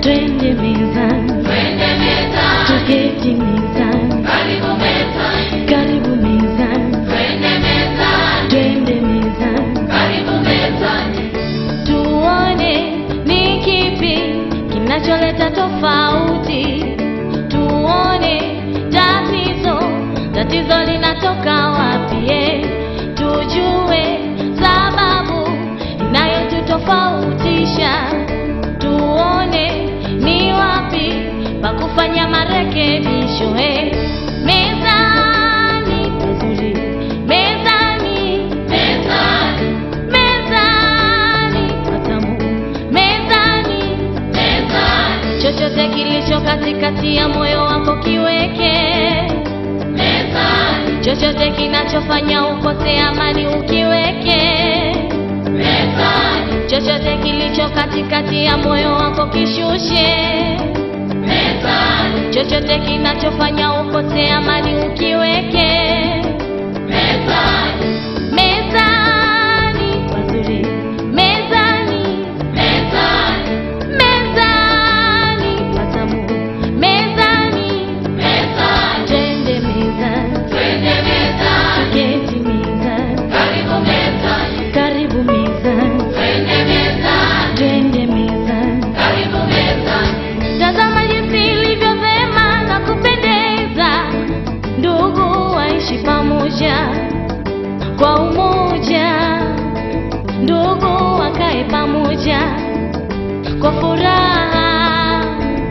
twende mezani, twende mezani, tuketi mezani, karibu mezani, karibu mezani, twende mezani, twende mezani, karibu mezani, tuone ni kipi kinacholeta tofauti, tuone tatizo tatizo linatoka wapi, eh, tujue sababu inayotutofautisha, tuone ni wapi pa kufanya marekebisho. eh. Mezani pazuri, mezani mezani, mezani patamu, mezani mezani, chochote kilicho katikati ya moyo wako kiweke, mezani, chochote kinachofanya ukose amani ukiweke, mezani, chochote kilicho katikati ya moyo wako kishushe, mezani, chochote kinachofanya ukose amani ukiweke. mezani, Mezani pazuri, mezani mezani, mezani patamu, mezani mezani, twende mezani, twende mezani, keti mezani, karibu mezani, karibu mezani, twende mezani, twende mezani. karibu mezani, Tazama jinsi ilivyo vema na kupendeza, ndugu waishi pamoja kwa umoja, ndugu wakae pamoja kwa furaha,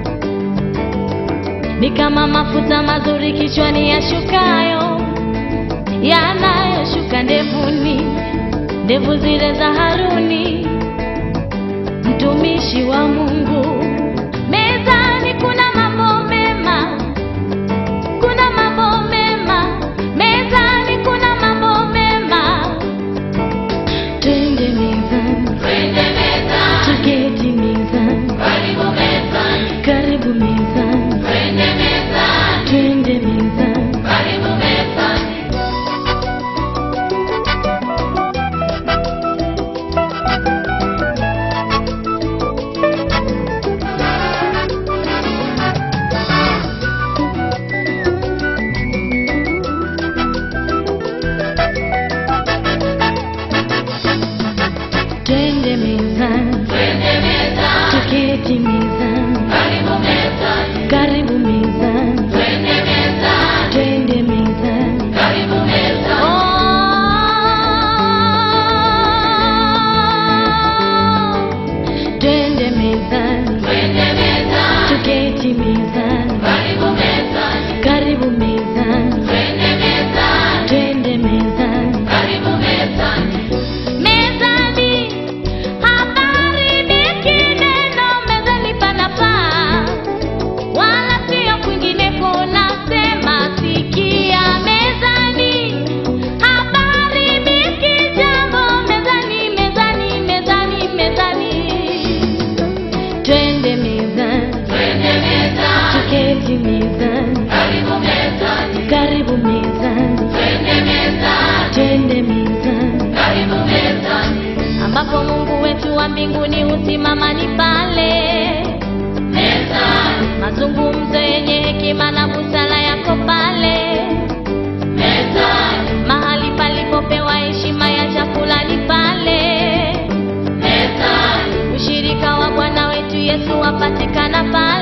ni kama mafuta mazuri kichwani yashukayo, yanayoshuka ndevuni, ndevu zile za Haruni mtumishi wa Mungu. Mezani kuna mambo mema, kuna mambo mema, mezani kuna mambo mema. Twende mezani, twende mezani, tuketi mezani, karibu mezani, karibu mezani, twende mezani, twende mezani. karibu mezani, Twende mezani, twende mezani, tuketi mezani, karibu mezani, karibu mezani, twende mezani, twende mezani. karibu mezani, Twende mezani, twende mezani, tuketi mezani, karibu mezani, karibu mezani, twende mezani, twende mezani. karibu mezani, Mezani hapaharibiki neno, mezani panafaa, wala sio kwingineko. Nasema sikia, mezani hapaharibiki jambo, mezani, mezani, mezani, mezani. Twende mezani, twende mezani, tuketi mezani, karibu mezani, karibu mezani, twende mezani, twende mezani. karibu mezani, ambapo Mungu wetu wa mbinguni husimama ni pale. mezani, Mazungumzo yenye hekima na busara yako pale, mezani, mahali palipopewa heshima ya chakula ni pale. mezani, Ushirika wa Bwana wetu Yesu wapatikana pale.